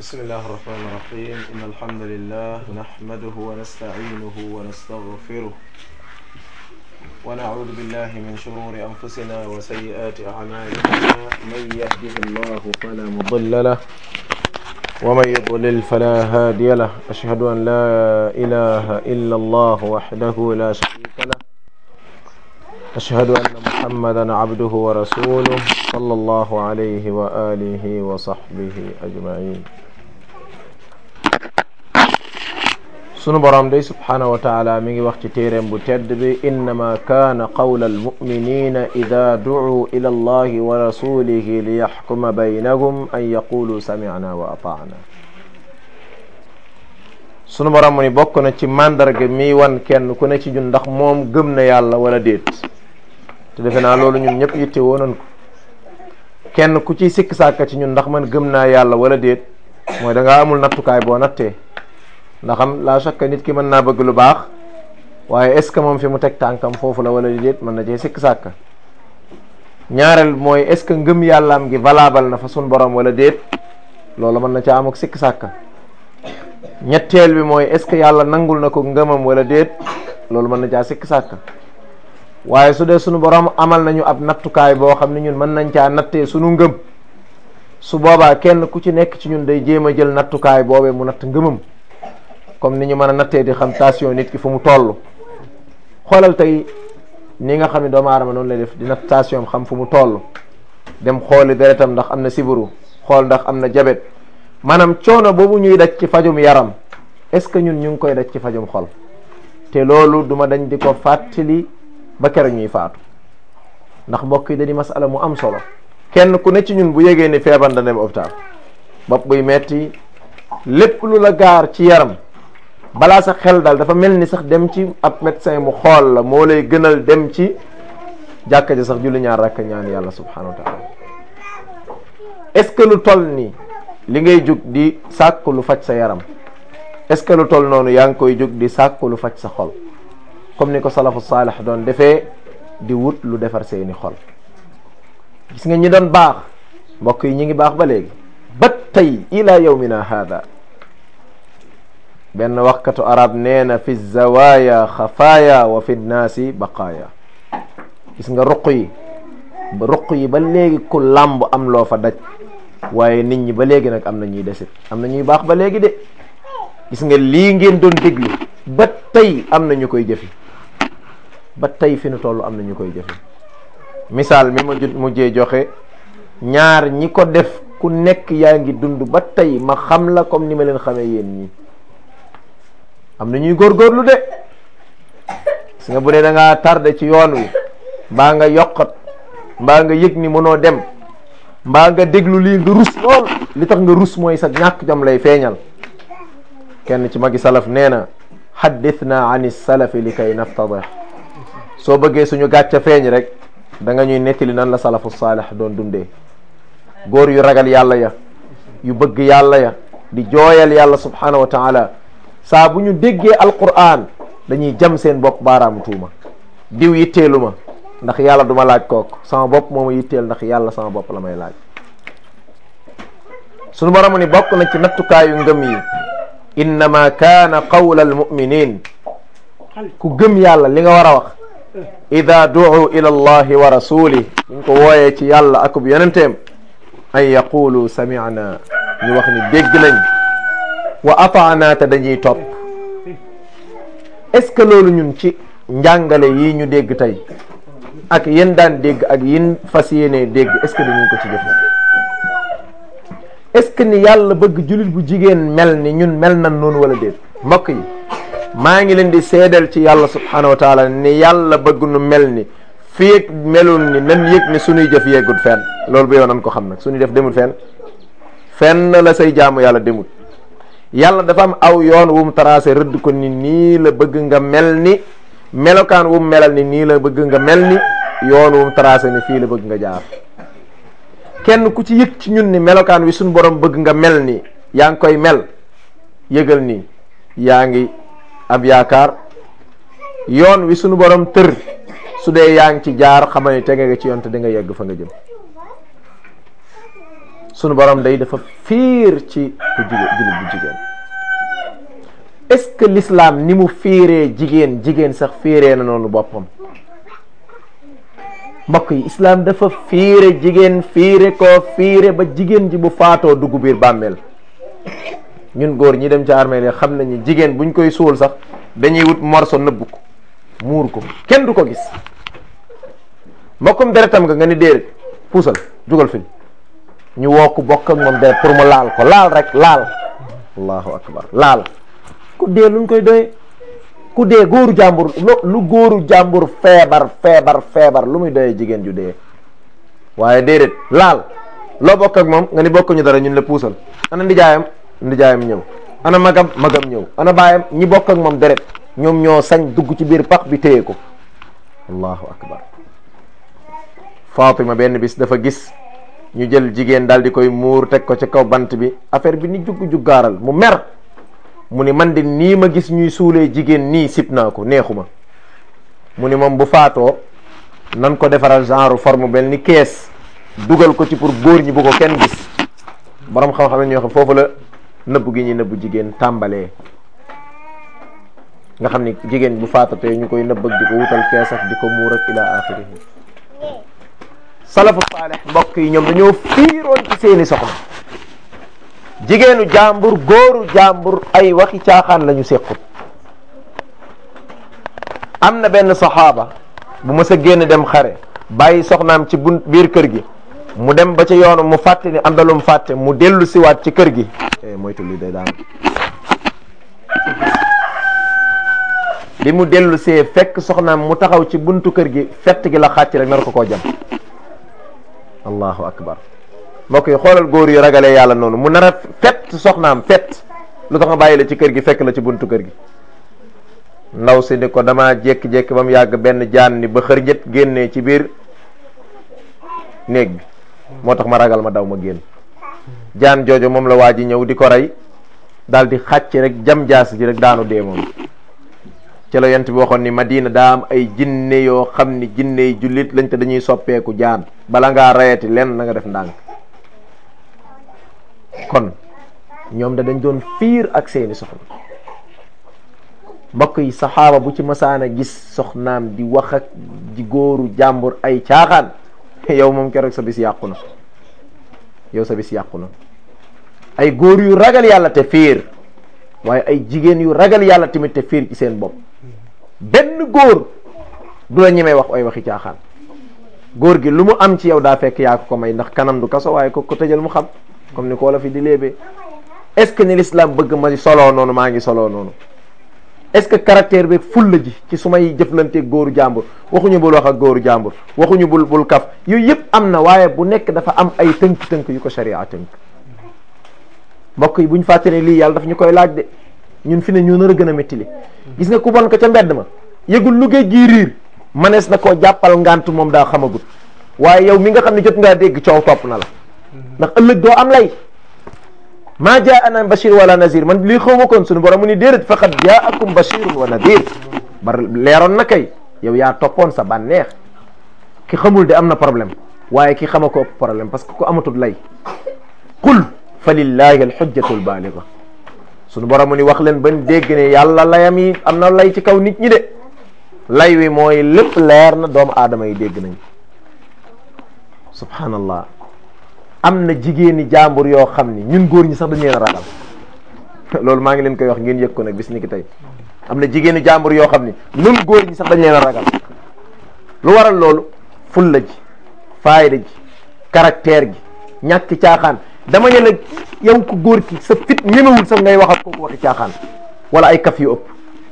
بسم الله الرحمن الرحيم إن الحمد لله نحمده ونستعينه ونستغفره ونعوذ بالله من شرور أنفسنا وسيئات أعمالنا من يهده الله فلا مضل له ومن يضلل فلا هادي له أشهد أن لا إله إلا الله وحده لا شريك له أشهد أن محمدا عبده ورسوله صلى الله عليه وآله وصحبه أجمعين sunu borom day subhanahu wa taala mi ngi wax ci téeréem bu tedd bi innama kaana qawla almuminina ida ducuu ila allahi wa rasulihi liyaxkuma baynahum an yaqulu samicna wa ataana sunu borom mu ni bokk na ci màndarga mi wan kenn ku ne ci ñun ndax moom gëm na yàlla wala déet te defe naa loolu ñun ñëpp yitte woonan ko kenn ku ci sikk sàkka ci ñun ndax man gëm naa yàlla wala déet mooy da ngaa amul nattukaay boo nattee ndax am la chaque nit ki mën naa bëgg lu baax waaye est ce que moom fi mu teg tànkam foofu la wala déet mën na cee sikk sàkka ñaareel mooy est ce que ngëm yàllaam gi valable na fa sun borom wala déet loolu mën na caa am ak sikk sàkka ñetteel bi mooy est ce que yàlla nangul na ko ngëmam wala déet loolu mën na caa sikk sàkka waaye su dee sunu borom amal nañu ab nattukaay boo xam ne ñun mën nañ caa nattee sunu ngëm su boobaa kenn ku ci nekk ci ñun day jéem a jël nattukaay boobee mu natt ngëmam comme ni ñu mën a nattee di xam tension nit ki fu mu toll xoolal tey ni nga xam ne doomu aadama noonu lay def di natt tension xam fu mu toll dem xooli deretam ndax am na sibiru xool ndax am na jabet maanaam coono boobu ñuy daj ci fajum yaram est ce que ñun ñu ngi koy daj ci fajum xol te loolu duma dañ di ko fàttali ba keroog ñuy faatu ndax mbokk yi da di masala mu am solo kenn ku ne ci ñun bu yégee ni feebar da dem hôpital bopp buy metti lépp lu la gaar ci yaram balaa sa xel daal dafa mel ni sax dem ci ab médecin mu xool la moo lay gënal dem ci jàkka ja sax julli ñaar rakk ñaan yàlla subhanahu wa taala est ce que lu toll nii li ngay jug di sàkku lu faj sa yaram est ce que lu toll noonu yaa ngi koy jug di sàkku lu faj sa xol comme ni ko salafu saalih doon defee di wut lu defar seeni xol gis nga ñi doon baax mbokk yi ñi ngi baax ba léegi ba tey ila yawmina hada benn waxkatu arab nee na fi zawaya xafaaya wa fi nnaasi baqaaya gis nga ruq yi ba ruq yi ba léegi ku làmb am loo fa daj waaye nit ñi ba léegi nag am na ñuy desit am na ñuy baax ba léegi de gis nga lii ngeen doon déglu ba tey am na ñu koy jëfi ba tey fi nu toll am na ñu koy jëfi misaal mi ma mujjee joxe ñaar ñi ko def ku nekk yaa ngi dund ba tey ma xam la comme ni ma leen xamee yéen ñi am na ñuy góorgóorlu de gis nga bu dee da ngaa tardé ci yoon wi mbaa nga yokkat mbaa nga yëg ni mënoo dem mbaa nga déglu lii nga rus lool li tax nga rus mooy sa ñàkk jom lay feeñal kenn ci magi salaf nee na xaddithna an salafi li kay naftadih soo bëggee suñu gàcca feeñ rek da nga ñuy nettali nan la salafu saalih doon dundee góor yu ragal yàlla ya yu bëgg yàlla ya di jooyal yàlla subhanahu wa taala saa bu ñu déggee alquran dañuy jam seen bopp baaraamu tuuma diw yitteelu ma ndax yàlla duma laaj kook sama bopp moo ma yitteel ndax yàlla sama bopp la may laaj sunu borom ni bokk na ci nattukaayu ngëm yi innama kaana qawla almuminin ku gëm yàlla li nga war a wax ida duu ila allahi wa rasulih ñu ko wooyee ci yàlla akub yonenteem an yaqulu samicna ñu wax ni dégg nañ wa ataana te dañuy topp est ce que loolu ñun ci njàngale yi ñu dégg tey ak yéen daan dégg ak yin fas yéenee dégg est ce que dañuy ko ci def est ce que ni yàlla bëgg jullit bu jigéen mel ni ñun mel nan noonu wala déet mbokk yi maa ngi leen di seedal ci yàlla subhanahu wa taala ni yàlla bëgg nu mel ni fii melul ni nan yëg ni suñuy jëf yeggul fenn loolu bu yow nan ko xam nag suñuy def demul fenn fenn la say jaamu yàlla demul yàlla dafa am aw yoon wu mu tracé rëdd ko ni nii la bëgg nga mel ni melokaan wu mu melal ni nii la bëgg nga mel ni yoon wu mu tracé ni fii la bëgg nga jaar kenn ku ci yëg ci ñun ni melokaan wi suñu borom bëgg nga mel ni yaa ngi koy mel yëgal ni yaa ngi ab yaakaar yoon wi suñu borom tër su dee yaa ngi ci jaar xamal ni tege nga ci yoon te di nga yegg fa nga jëm sunu borom day dafa fiir ci ku jigéen jullit bu jigéen est-ce que l'islam ni mu fiiree jigéen jigéen sax fiiree na noonu boppam mbokk yi islam dafa fiire jigéen fiire ko fiire ba jigéen ji bu faatoo dugg biir bàmmeel ñun góor ñi dem ci armeel yi xam nañu jigéen buñ koy suul sax dañuy wut morso nëbb ko muur ko kenn du ko gis mbokkum deretam nga nga ni déedéet puusal jugal fi ñu woo ko bokk ak moom deret pour mu laal ko laal rek laal allahu akbar laal ku dee luñ koy doyee ku dee góoru jàmbur lu góoru jàmbur feebar feebar feebar lu muy doyee jigéen ju dee waaye déedéet laal loo bokk ak moom nga ni bokkuñu dara ñun la puusal ana ndijaayam ndijaayam ñëw ana magam magam ñëw ana baayam ñi bokk ak moom deret ñoom ñoo sañ dugg ci biir pax bi téye ko allahu akbar Fatima benn bis dafa gis ñu jël jigéen daal di koy muur teg ko ci kaw bant bi affaire bi ni jugg juggaaral mu mer mu ni man de nii ma gis ñuy suulee jigéen nii sib naa ko neexuma mu ni moom bu faatoo nan ko defaral genre forme bel ni kees dugal ko ci pour góor ñi bu ko kenn gis borom xam-xam ñoo xam foofu la nëbb gi ñuy nëbb jigéen tàmbalee nga xam ni jigéen bu faatatee ñu koy nëbb ak di ko wutal kees ak di ko muur ak ila axirihi salafu saaleh mbokk yi ñoom dañoo fiiroon ci seeni soxna jigéenu jàmbur góoru jàmbur ay waxi caaxaan la ñu sequt am na benn saxaaba bu mës a génn dem xare bàyyi soxnaam ci bun biir kër gi mu dem ba ca yoonu mu fàtte ni am na lu mu fàtte mu dellu siwaat ci kër gi moytu li day daan li mu dellu see fekk soxnaam mu taxaw ci buntu kër gi fett gi la xàcc rek nar ko koo jam allahu akbar mbokk yi xoolal góor yu ragalee yàlla noonu mu nar a fett soxnaam fett lu tax nga bàyyi la ci kër gi fekk la ci buntu kër gi ndaw si ni ko dama jékki-jékki ba mu yàgg benn jaan ni ba xër njët génnee ci biir néeg bi moo tax ma ragal ma daw ma génn jaan joojo moom la waa ji ñëw di ko rey daal di xàcc rek jam jaas ji rek daanu dee moom ci la yent bi waxoon ni Madina daa am ay jinne yoo xam ni jinne yi jullit lañ te dañuy soppeeku jaan bala ngaa rayati lenn na nga def ndànk kon ñoom da dañ doon fiir ak seeni soxna mbokk yi saxaaba bu ci masaana gis soxnaam di wax ak di góoru jàmbur ay caaxaan yow moom keroog sa bis yàqu na yow sa bis yàqu na ay góor yu ragal yàlla te fiir waaye ay jigéen yu ragal yàlla tamit te fiir ci seen bopp benn góor du la ñemee wax ay waxi caaxaan góor gi lu mu am ci yow daa fekk yaa ko ko may ndax kanam du kaso waaye ko ko tëjal mu xam comme ni ko la fi di léebee est-ce que ni l'islam bëgg ma soloo noonu maa ngi soloo noonu est-ce que caractère bi fulla ji ci su may jëflanteeg góoru jàmbur waxuñu bul wax ak góoru jàmbur waxuñu bul bul kaf yooyu yëpp am na waaye bu nekk dafa am ay tënk-tënk yu ko sharia tënk mbokk yi buñ fàtte ne lii yàlla daf ñu koy laaj de ñun fi ne ñu nar a gën a métti li gis nga ku bon ko ca mbedd ma yëgul lu géej gii riir manees na koo jàppal ngant moom daa xamagut waaye yow mi nga xam ne jot ngaa dégg coow topp na la ndax ëllëg doo am lay maa jaana bashir wala nazir man lii xaw ma koon suñu borom mu ni déedéet faqad jaakum bashirun wa nadir bar leeroon na kay yow yaa toppoon sa bànneex ki xamul de am na problème waaye ki xama ko ëpp problème parce que ku amatul lay qul fa lillahi alxujjatu albaaliga suñu borom mu ni wax leen bañ dégg ne yàlla layam yi am na lay ci kaw nit ñi de lay wi mooy lépp leer na doomu aadama yi dégg nañ subhanallah am na jigéeni jàmbur yoo xam ni ñun góor ñi sax dañu leen a ragal loolu maa ngi leen koy wax ngeen yëg ko nag bis ni ki tey am na jigéeni jàmbur yoo xam ni ñun góor ñi sax dañu leen a ragal lu waral loolu fulla ji faayda ji caractère gi ñàkk caaxaan dama ne la yow ko góor ki sa fit ñemewul sax ngay wax ak kooku waxi caaxaan wala ay kaf yu ëpp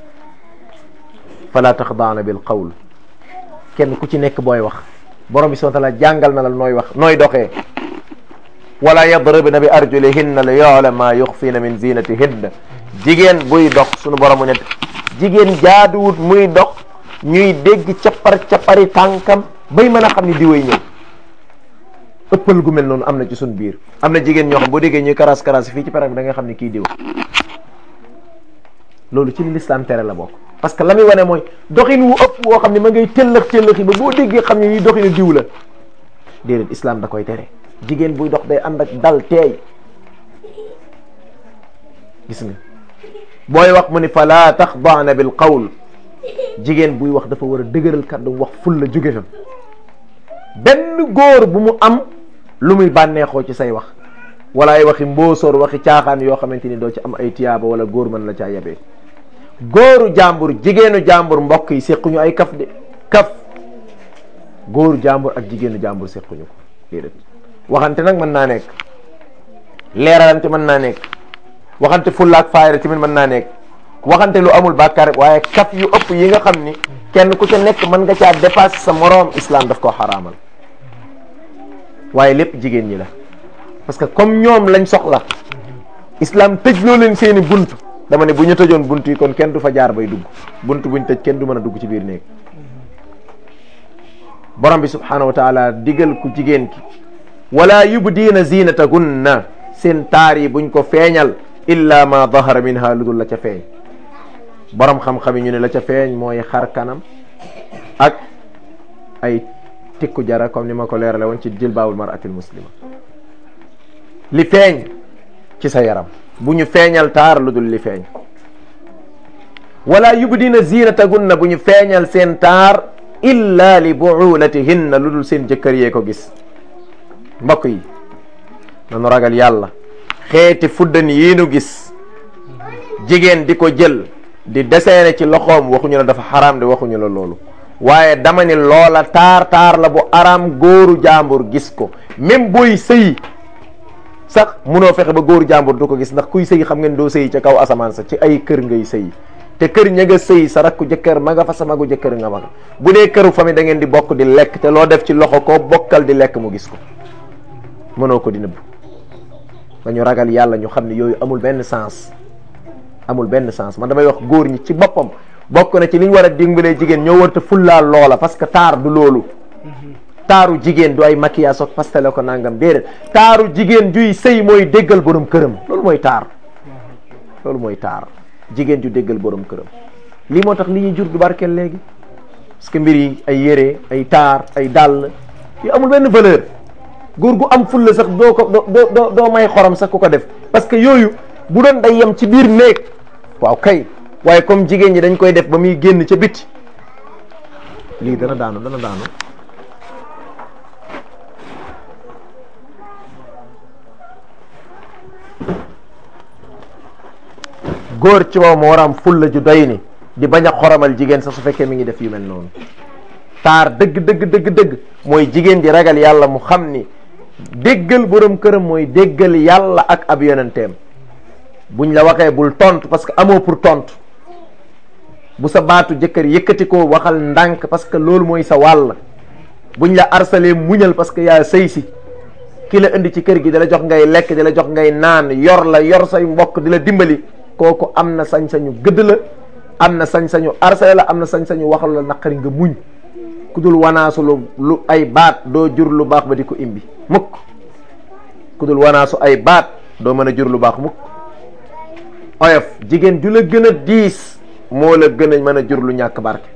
fala taxdaana bil qawl kenn ku ci nekk booy wax borom bi subhanahu wa taala jàngal na la nooy wax nooy doxee wala yadribna bi arjulihinna li yu'lam ma yuxfina min zinatihinna jigéen buy dox sunu borom mu ne jigéen jaaduwut muy dox ñuy dégg cappar cappari tànkam bay mën a xam ni diwéy ñëw ëppal gu mel noonu am na ci suñ biir am na jigéen ñoo xam boo déggee ñuy karas karas fii ci perang bi da nga xam ni kii diw loolu ci li lislaam tere la bokk parce que la muy wane mooy doxin wu ëpp woo xam ne ma ngay tëllëx tëllëxi ba boo déggee xam ne nii doxinu diw la déedéet islam da koy tere jigéen buy dox day ànd ak dal teey gis nga booy wax mu ni fala taxdaana bil qawl jigéen buy wax dafa war a dëgëral kàddu wax ful la jóge fa benn góor bu mu am lu muy bànneexoo ci say wax wala ay waxi mbóosóor waxi caaxaan yoo xamante ni doo ci am ay tiyaaba wala góor mën la caa yabee góoru jàmbur jigéenu jàmbur mbokk yi séquñu ay kaf de kaf góoru jàmbur ak jigéenu jàmbur séquñu ko déedéet waxante nag mën naa nekk leeralante mën naa nekk waxante fullaak faayra tamit mën naa nekk waxante lu amul bàkkaar waaye kaf yu ëpp yi nga xam ni kenn ku ca nekk mën nga caa dépassé sa moroom islam daf koo xaraamal waaye lépp jigéen ñi la parce que comme ñoom lañ soxla islam tëj loo leen seeni bunt dama ne bu ñu tëjoon bunt yi kon kenn du fa jaar bay dugg bunt buñ tëj kenn du mën a dugg ci biir néeg borom bi subhanahu wa taala digal ku jigéen ki wala yubdiina zinatagunna seen taar yi buñ ko feeñal illa ma dahara minha lu dul la ca feeñ borom xam-xam yi ñu ne la ca feeñ mooy xar kanam ak ay tikku jara comme ni ma ko leerale woon ci jilbaabul maratil muslima li feeñ ci sa yaram bu ñu feeñal taar lu dul li feeñ wala yubdina zinatagunna bu ñu feeñal seen taar illa li buulatihinna lu dul seen jëkkër yee ko gis mbokk yi nanu ragal yàlla xeeti fuddan yii nu gis jigéen di ko jël di deseene ci loxoom waxuñu la dafa xaraam de waxuñu la loolu waaye dama ni loola taar taar la bu araam góoru jàmbur gis ko même booy sëy sax munoo fexe ba góoru jàmbur du ko gis ndax kuy sëy xam ngeen doo sëy ca kaw asamaan sa ci ay kër ngay sëy te kër ña nga sëy sa rakku jëkkër ma nga fa sa magu jëkkër nga ma nga bu dee këru famille da ngeen di bokk di lekk te loo def ci loxo koo bokkal di lekk mu gis ko mënoo ko di nëbb dañu ragal yàlla ñu xam ne yooyu amul benn sens amul benn sens man damay wax góor ñi ci boppam bokk na ci li ñu war a dimbalee jigéen ñoo warta fullaal loola parce que taar du loolu taaru jigéen du ay maquillage ak pastele ko nangam déedéet taaru jigéen juy sëy mooy déggal borom këram loolu mooy taar loolu mooy taar jigéen ju déggal borom këram lii moo tax li ñuy jur du barkeel léegi parce que mbir yi ay yére ay taar ay dàll yu amul benn valeur góor gu am fulla sax doo ko doo doo doo may xorom sax ku ko def parce que yooyu bu doon day yem ci biir néeg waaw kay waaye comme jigéen ñi dañ koy def ba muy génn ca biti lii dana daanu dana daanu góor ci moom moo war a am fulla ju doy ni di bañ a xoromal jigéen sax su fekkee mi ngi def yu mel noonu taar dëgg dëgg dëgg dëgg mooy jigéen ji ragal yàlla mu xam ni déggal borom këram mooy déggal yàlla ak ab yonenteem buñ la waxee bul tontu parce que amoo pour tontu bu sa baatu jëkkër yëkkati ko waxal ndànk parce que loolu mooy sa wàll buñ la arsalee muñal parce que yaa sëy si ki la indi ci kër gi di la jox ngay lekk di la jox ngay naan yor la yor say mbokk di la dimbali kooku am na sañ-sañu gëdd la am na sañ-sañu arsale la am na sañ-sañu waxal la naqari nga muñ ku dul wanaasu lu lu ay baat doo jur lu baax ba di ko imbi mukk ku dul wanaasu ay baat doo mën a jur lu baax mukk oyof jigéen ju la gën a diis moo la gën a mën a jur lu ñàkk barke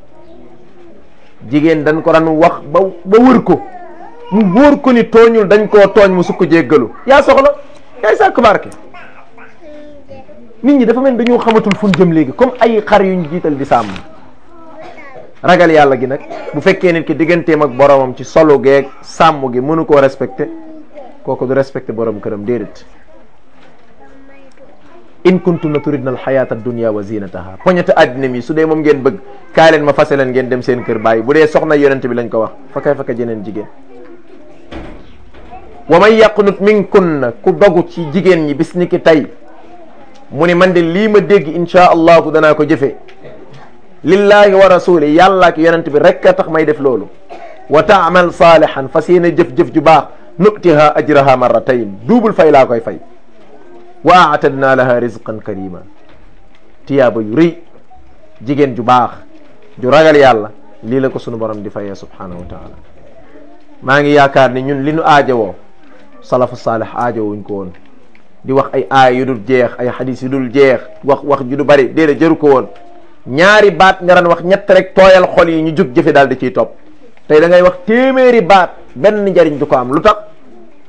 jigéen dañ ko daan wax ba ba wër ko mu wóor ko ni tooñul dañ koo tooñ mu sukk jéggalu yaa soxla yaay sàkk barke nit ñi dafa mel dañoo xamatul fu ñu jëm léegi comme ay xar yuñ jiital di sàmm ragal yàlla gi nag bu fekkee nit ki digganteem ak boromam ci solo geeg sàmm gi mënu koo respecté kooku du respecté borom këram déedéet in kuntunna turidna alxayata addunia wa zinataha poñete addina mi su dee moom ngeen bëgg kaay leen ma fase leen ngeen dem seen kër bàyyi bu dee soxna yonente bi lañ ko wax fa kay fa ka jeneen jigéen wa man yaqnut minkunna ku dogu ci jigéen ñi bis ni ki tey mu ni man de lii ma dégg insha allahu danaa ko jëfe lillahi wa rasuli yàlla ak yonent bi rek a tax may def loolu wa taamal saalihan fas yéene jëf-jëf ju baax nutiha ajraha marratayn duubul fay laa koy fay wa aatadna laha rizqan karima tiyaaba yu rëy jigéen ju baax ju ragal yàlla lii la ko sunu borom di fayee subhanahu wa taala maa ngi yaakaar ni ñun li nu aajowoo salafu saalih aajowuñ ko woon di wax ay aay yu dul jeex ay xadis yu dul jeex wax wax ju du bari déedéet jëru ko woon ñaari baat nga daan wax ñett rek tooyal xol yi ñu jug jëfe daal di ciy topp tey da ngay wax téeméeri baat benn njariñ du ko am lu tax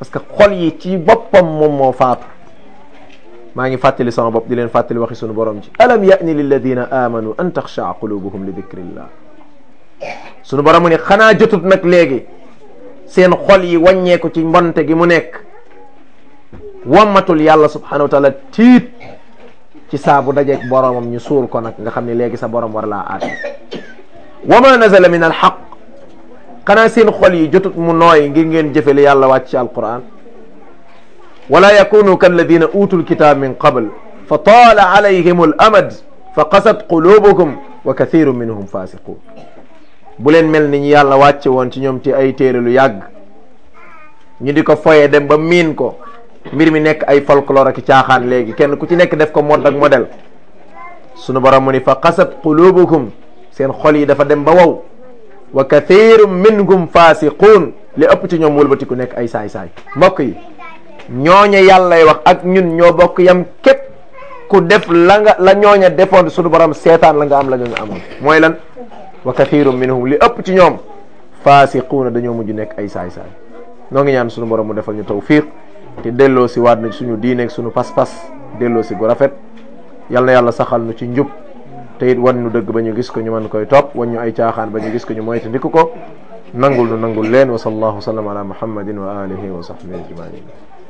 parce que xol yi ci boppam moom moo faatu maa ngi fàttali sama bopp di leen fàttali waxi sunu borom ci alam ya'ni lilladina amanu an taxshaa qulubuhum li dikrillah sunu borom mu ni xanaa jotut nag léegi seen xol yi wàññeeku ci mbonte gi mu nekk wammatul yàlla subhanahu wa taala tiit ci saa bu dajeeg boromam ñu suur ko nag nga xam ne léegi sa borom war laa aat wa ma nazala min al xaq xanaa seen xol yi jotut mu nooy ngir ngeen jëfe li yàlla wàcc ci alquran wala yakunu kalladina utul kitab min qabl fa taala alayhim al amad fa qasat qulubukum wa kathiru minhum fasiqun bu leen mel ni ñu yàlla wàcce woon ci ñoom ci ay téere lu yàgg ñu di ko foye dem ba miin ko mbir mi nekk ay folklore ak caaxaan léegi kenn ku ci nekk def ko mode ak modèle sunu borom mu ni fa qasat qulubukum seen xol yi dafa dem ba wow wa kathiru minhum fasiqun li ëpp ci ñoom wëlbatiku nekk ay saay-saay mbokk yi ñooña yàllay wax ak ñun ñoo bokk yam képp ku def la nga la ñooña defoon sunu borom seetaan la nga am la ñooña amoon mooy lan wa kathiru minhum li ëpp ci ñoom fasiquuna dañoo mujj nekk ay saay-saay noo ngi ñaan sunu borom mu defal ñu tawfiq te delloo si waat na suñu diineeg suñu pas-pas delloo si gu rafet yal na yàlla saxal nu ci njub te it wan nu dëgg ba ñu gis ko ñu mën koy topp wan ñu ay caaxaan ba ñu gis ko ñu moyta ndiku ko nangul nu nangul leen wa sallallahu sallam ala muhammadin wa alihi wa sahbihi ajmain